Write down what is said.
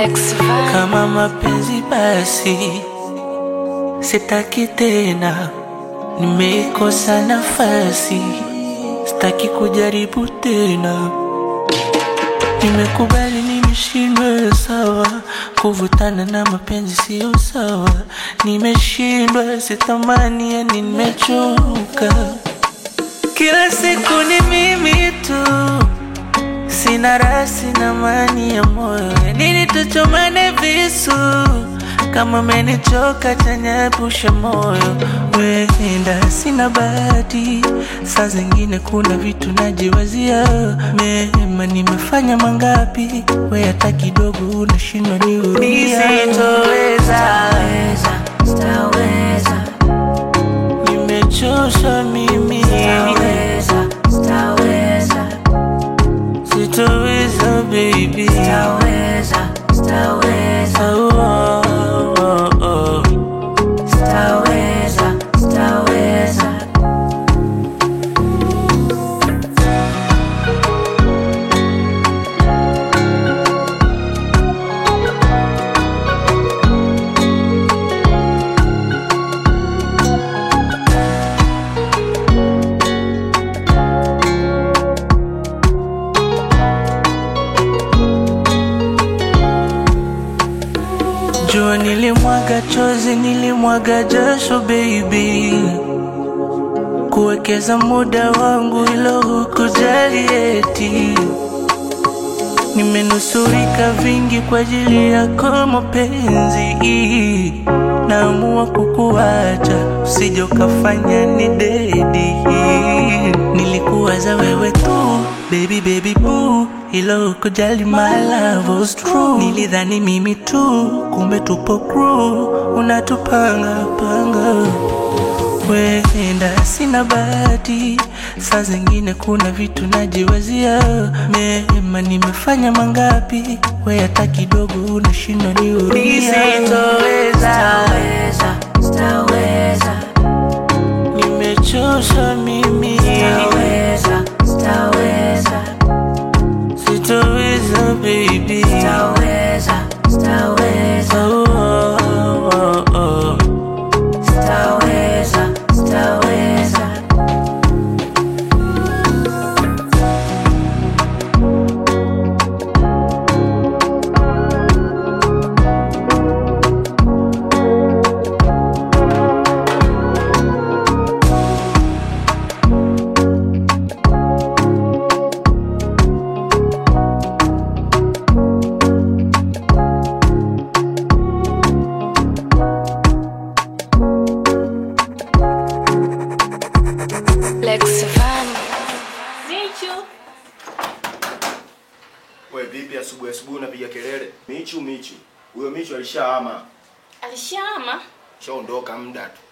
Lex Van. Kama mapenzi basi sitaki tena, nimeikosa nafasi, sitaki kujaribu tena. Nimekubali nimeshindwa, sawa. Kuvutana na mapenzi sio sawa, nimeshindwa, sitamani, yani nimechoka. Kila siku ni mimi tu, sina raha, sina amani ya moyo. Ya Nini tuchomane visu? Kama umenichoka tanyepusha moyo, wenda sina bahati. Saa zingine kuna vitu najiwazia, mema nimefanya mangapi? We hata kidogo unashindwa nihurumia. Sitoweza, Staweza, nimechoshwa mimi, staweza, staweza, sitoweza baby. staweza, staweza, Oh, oh, oh, oh. staweza, staweza. Jua nilimwaga chozi, nilimwaga jasho baby, kuwekeza muda wangu ilo hukujali eti. Nimenusurika vingi kwa ajili yako mapenzi, naamua kukuacha usije ukafanya ni dedi. Nilikuwaza wewe tu baby baby boo, ilo hukujali my love was true. Nilidhani mimi tu, kumbe tupo crew, unatupanga panga Wenda sina bahati, saa zingine kuna vitu najiwazia, mema nimefanya mangapi? We hata kidogo unashindwa nihurumia. Sitoweza, Staweza, staweza, nimechoshwa mimi, staweza, staweza, sitoweza baby. staweza, staweza, Oh, oh, oh, oh. staweza, staweza. Lex Van. Michu. We vipi asubuhi asubuhi unapiga kelele? Michu Michu. Huyo Michu alishahama. Alishama? Shaondoka muda tu.